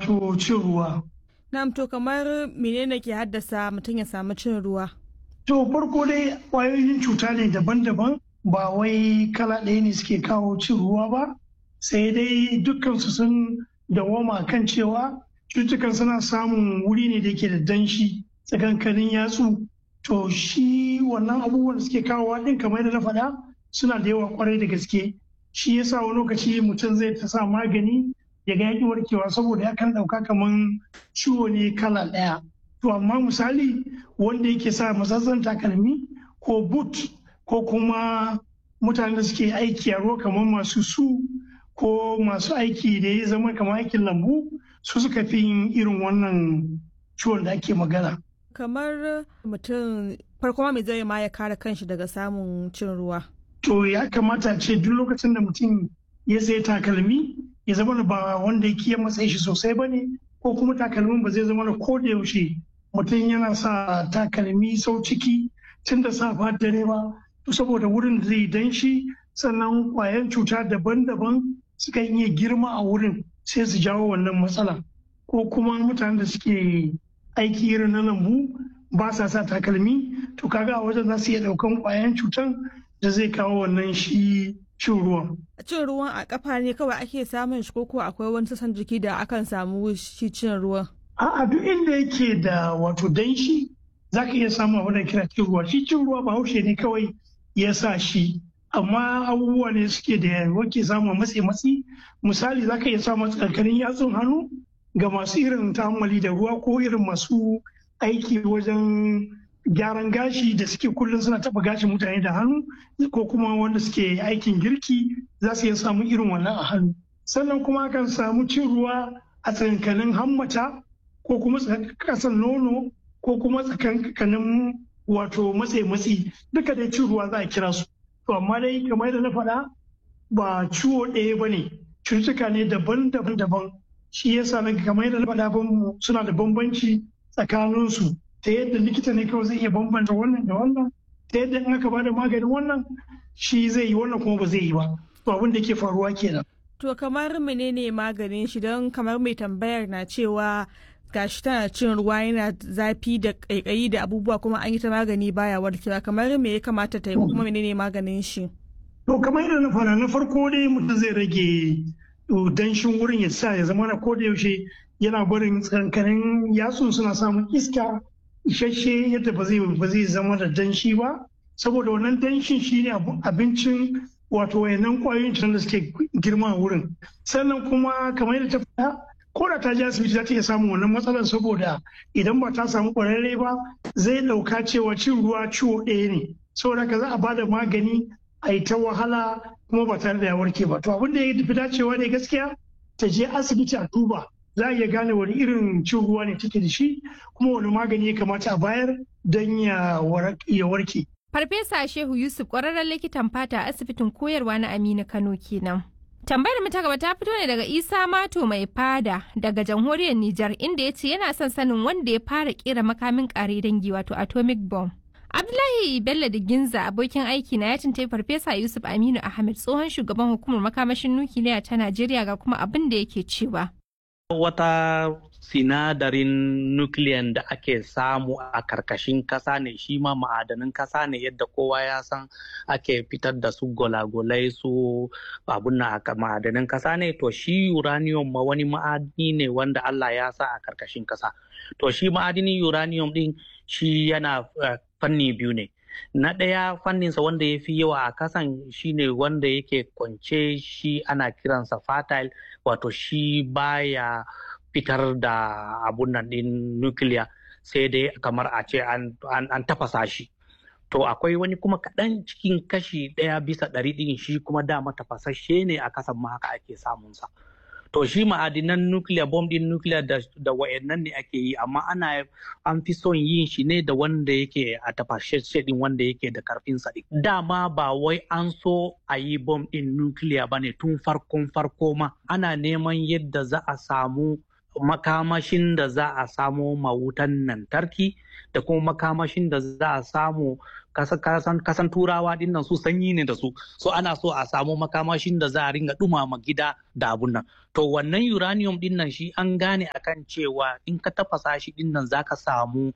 wato cin ruwa. Na'am to kamar menene ke haddasa mutum ya samu cin ruwa? To farko dai ƙwayoyin cuta ne daban-daban ba wai kala ɗaya ne suke kawo cin ruwa ba sai dai dukkansu sun dawoma kan cewa cututtukan suna samun wuri ne da ke da danshi tsakankanin yatsu to shi wannan abubuwan da suke kawowa ɗin kamar yadda na faɗa suna da yawa kwarai da gaske shi yasa wani lokaci mutum zai ta sa magani ya ga yaƙi warkewa saboda yakan ɗauka kamar ciwo ne kala ɗaya to amma misali wanda yake sa matsatsan takalmi ko boot ko kuma mutanen da suke aiki a ruwa kamar masu su ko masu aiki da ya zama kamar aikin lambu su suka fi yin irin wannan ciwon da ake magana. Kamar mutum farko mai zai ma ya kare kanshi daga samun cin ruwa. To ya kamata ce duk lokacin da mutum ya sai takalmi ya zama ba wanda ya kiyan matsayi shi sosai ba ne ko kuma takalmin ba zai zama da ko da yaushe mutum yana sa takalmi sau ciki tun da safa dare ba saboda wurin da zai danshi sannan kwayan cuta daban-daban suka iya girma a wurin sai su jawo wannan matsala ko kuma mutanen da suke aiki irin na lambu ba sa sa takalmi to kaga a wajen za su iya daukan kwayan cutan da zai kawo wannan shi cin ruwan. Cin ruwan a kafa ne kawai ake samun shi ko akwai wani sassan jiki da akan samu shi cin ruwan. A'a duk inda yake da wato danshi za ka iya samun abin da kira cin ruwa shi cin ruwa ba haushe ne kawai ya sa shi amma abubuwa ne suke da wake samu matsi matsi misali za ka iya samun tsakanin yatsun hannu ga masu irin ta'ammali da ruwa ko irin masu aiki wajen gyaran gashi da suke kullum suna taba gashin mutane da hannu ko kuma wanda suke aikin girki za su iya samun irin wannan a hannu sannan kuma akan samu cin ruwa a tsakankanin hammata ko kuma kasan nono ko kuma tsakankanin wato matse matsi duka dai cin ruwa za a kira su to amma dai kamar da na faɗa ba ciwo ɗaya ba ne cututtuka ne daban-daban daban shi yasa na kamar yadda na faɗa suna da bambanci tsakaninsu ta yadda likita ne kawai zai iya bambanta wannan da wannan ta yadda in aka bada maganin wannan shi zai yi wannan kuma ba zai yi ba to abin da ke faruwa kenan to kamar menene maganin shi don kamar mai tambayar na cewa gashi tana cin ruwa yana zafi da kaikayi da abubuwa kuma an yi ta magani baya warkewa kamar me ya kamata ta yi kuma menene maganin shi to kamar yadda na fara na farko dai mutum zai rage danshin wurin ya sa ya zama na koda yaushe yana barin tsankanin yatsun suna samun iska isasshe yadda ba zai ba zai zama da danshi ba saboda wannan danshin shine abincin wato wayannan kwayoyin cutar da suke girma a wurin sannan kuma kamar yadda ta faɗa ko da ta je asibiti za ta iya samun wannan matsalar saboda idan ba ta samu ƙwararre ba zai ɗauka cewa cin ruwa ciwo ɗaya ne saboda ka za a bada magani a yi ta wahala kuma ba tare da ya warke ba to abin da ya fi dacewa ne gaskiya ta je asibiti a duba za a iya gane wani irin cin ruwa ne take da shi kuma wani magani ya kamata a bayar don ya warke. Farfesa Shehu Yusuf ƙwararren likitan fata a asibitin koyarwa na Aminu Kano kenan. Tambayar mu ta gaba ta fito ne daga Isa Mato mai fada daga jamhuriyar Nijar inda ya ce yana son sanin wanda ya fara kera makamin kare dangi wato atomic bomb. Abdullahi Bello da Ginza abokin aiki na ya tuntai Farfesa Yusuf Aminu Ahmed tsohon shugaban hukumar makamashin nukiliya ta Najeriya ga kuma abin da yake cewa. Wata sinadarin nukiliyan da ake samu a karkashin kasa ne shi ma ma'adanin kasa ne yadda kowa ya san ake fitar da su golagolai su abun na ma'adanin kasa ne to shi uranium ma wani ma'adini ne wanda Allah ya sa a karkashin kasa to shi ma'adinin uranium din shi yana fanni biyu ne na ɗaya fanninsa wanda ya fi yawa a kasan shine wanda yake kwance shi ana kiransa fertile wato shi baya fitar da abun nan ɗin nukiliya sai dai kamar a ce an tafasa shi to akwai wani kuma kaɗan cikin kashi ɗaya bisa ɗari ɗin shi kuma dama tafasashe ne a kasan ma haka ake samunsa to shi ma'adinan nukiliya bom ɗin nukiliya da, da wa'annan ne ake yi amma ana an fi son yin shi ne da wanda yake a tafasashe ɗin wanda yake da karfin sa dama ba wai an so a yi bom ɗin nukiliya ba ne tun farkon farko ma ana neman yadda za a samu makamashin da za a samo mawutan lantarki da kuma makamashin da za a samu kasan turawa dinnan su sanyi ne da su so ana so a samu makamashin da za a ringa dumama gida da abun nan to wannan uranium din nan shi an gane akan cewa in ka tafasa shi din nan zaka samu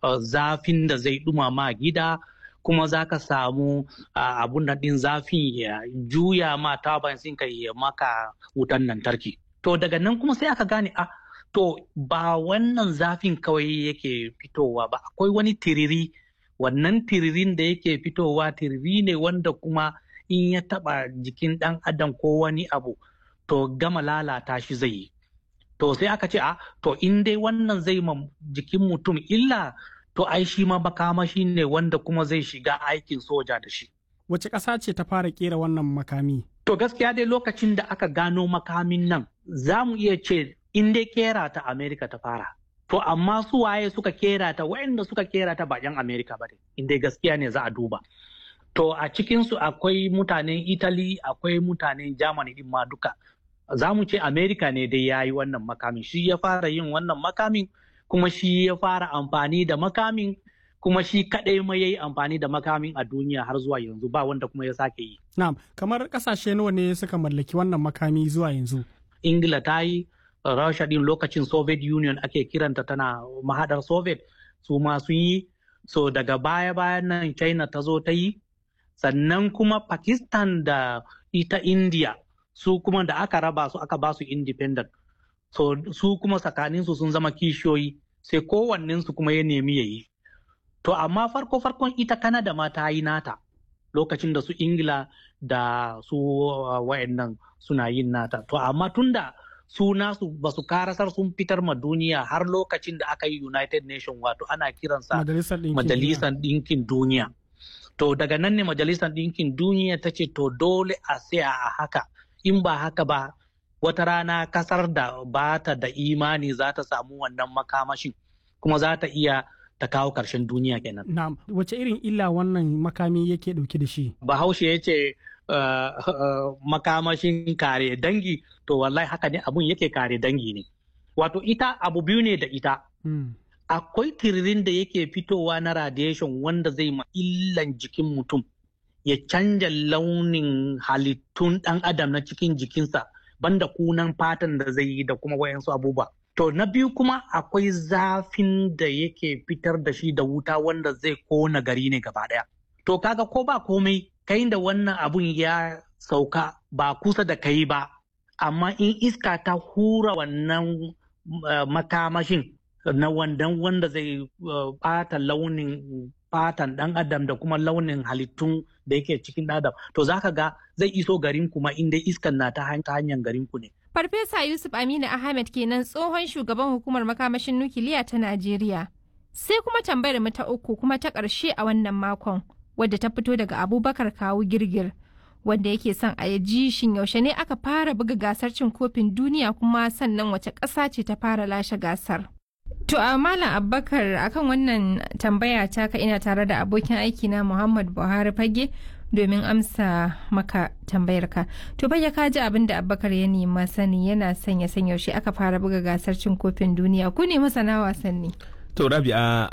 zafin da zai dumama gida kuma za ka samu abun nan din zafin ya juya ma taban ka ya maka wutan lantarki to daga nan kuma sai aka gane a to ba wannan zafin kawai yake fitowa ba akwai wani tiriri wannan tiririn da yake fitowa tiriri ne wanda kuma in ya taba jikin ɗan adam ko wani abu to gama lalata shi zai yi to sai aka ce a to in dai wannan zai ma jikin mutum illa to ai shi ma makamashi ne wanda kuma zai shiga aikin soja da shi wace ƙasa ce ta fara kera wannan makami to gaskiya dai lokacin da aka gano makamin nan za mu iya ce in dai kera ta amerika ta fara to amma su waye suka kera ta waɗanda suka kera ta ba 'yan amerika ba in dai gaskiya ne za a duba to a cikinsu akwai mutanen italy akwai mutanen germany din ma duka za mu ce amerika ne dai ya yi wannan makamin shi ya fara yin wannan makamin kuma shi ya fara amfani da makamin kuma shi kadai ma ya yi amfani da makamin a duniya har zuwa yanzu ba wanda kuma ya sake yi. Na'am, kamar kasashe nawa ne suka mallaki wannan makami zuwa yanzu? Ingila ta yi, Rasha din lokacin Soviet Union ake kiranta tana mahadar Soviet su ma sun yi, so daga baya bayan nan China ta zo ta yi, sannan kuma Pakistan da ita India su kuma da aka raba su aka ba su independent. So su kuma tsakaninsu sun zama kishiyoyi sai kowannensu kuma ya nemi ya yi. To amma farko farkon ita Kanada ma ta yi nata lokacin da su Ingila da su uh, wayannan suna yin nata. To amma tunda su nasu ba su karasar sun fitar ma duniya har lokacin da aka yi United Nation wato ana kiransa Majalisar Ɗinkin Duniya. To daga nan ne Majalisar Ɗinkin Duniya ta ce to dole a saya a haka in ba haka ba wata rana kasar da ba ta da imani za ta samu wannan makamashin kuma za ta iya ta kawo ƙarshen duniya kenan. Na wace irin illa wannan makami yake ɗauke da shi? Bahaushe ya ce uh, uh, makamashin kare dangi to wallahi haka ne abun yake kare dangi ne. Wato ita abu biyu ne da ita. Hmm. Akwai tiririn da yake fitowa na radiation wanda zai ma illan jikin mutum ya canja launin halittun ɗan adam na cikin jikinsa banda kunan fatan da zai yi da kuma wayansu abubuwa. To na biyu kuma akwai zafin da yake fitar da shi da wuta wanda zai kona gari ne gaba ɗaya. To kaga ko ba komai kai da wannan abun ya sauka ba kusa da kai ba, amma in iska ta hura wannan uh, makamashin na wandan wanda zai ɓata uh, launin fatan ɗan adam da kuma launin halittun da yake cikin adam to za ka ga zai iso garin kuma inda iskan na ta hanyar garin ku ne. Farfesa Yusuf Aminu Ahmed kenan tsohon shugaban hukumar makamashin nukiliya ta Najeriya. Sai kuma tambayar mu ta uku kuma ta ƙarshe a wannan makon wadda ta fito daga Abubakar Kawu Girgir wanda yake son a ji shin yaushe ne aka fara buga gasar cin kofin duniya kuma sannan wace ƙasa ce ta fara lashe gasar. To a Malam Abubakar akan wannan tambaya ta ka ina tare da abokin aiki na Muhammad Buhari Fage domin amsa maka tambayar ka. To bai ka ji abin da Abubakar ya nema sani yana sanya san yaushe aka fara buga gasar cin kofin duniya ku ne masana wasanni. To Rabi'a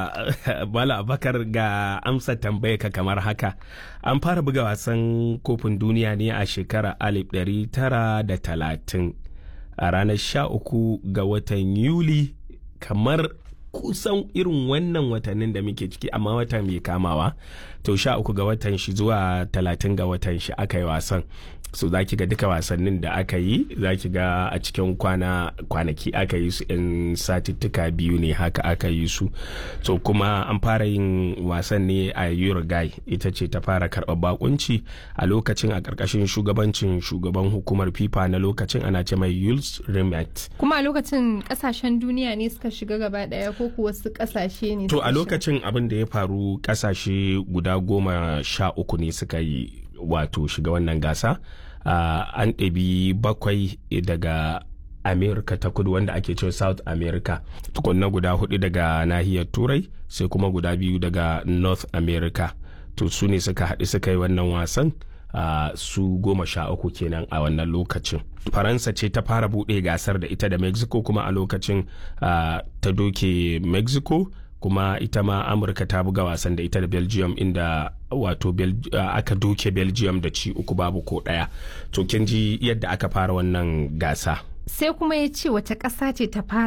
a Malam Abubakar ga amsa tambayar ka kamar haka. An fara buga wasan kofin duniya ne a shekarar 1930 a ranar 13 ga watan Yuli kamar kusan irin wannan watannin da muke ciki amma wata mai kamawa to sha uku ga watan shi zuwa talatin ga watan shi aka yi wasan so za ki ga duka wasannin da aka yi za ki ga a cikin kwana kwanaki aka yi su in satittuka biyu ne haka aka yi su so kuma an fara yin wasan ne a uruguay ita ce ta fara karɓar bakunci a lokacin a ƙarƙashin shugabancin shugaban hukumar fifa na lokacin ana ce mai yules rimet kuma a lokacin ƙasashen duniya ne suka shiga gaba ɗaya ko kuwa wasu ƙasashe ne to a lokacin abin da ya faru ƙasashe guda goma sha uku ne suka yi wato shiga wannan gasa uh, an ɗabi bakwai daga america ta kudu wanda ake cewa south america tukunna guda hudu daga nahiyar turai sai kuma guda biyu daga north america to su ne suka haɗu suka yi wannan wasan uh, su goma sha uku kenan a wannan lokacin faransa ce ta fara buɗe gasar da ita da mexico kuma a lokacin uh, ta doke mexico kuma ita ma amurka ta buga wasan da ita da belgium inda wato uh, aka doke belgium da ci uku babu ko daya to kin ji yadda aka fara wannan gasa sai kuma ya ce wace ƙasa ce ta fara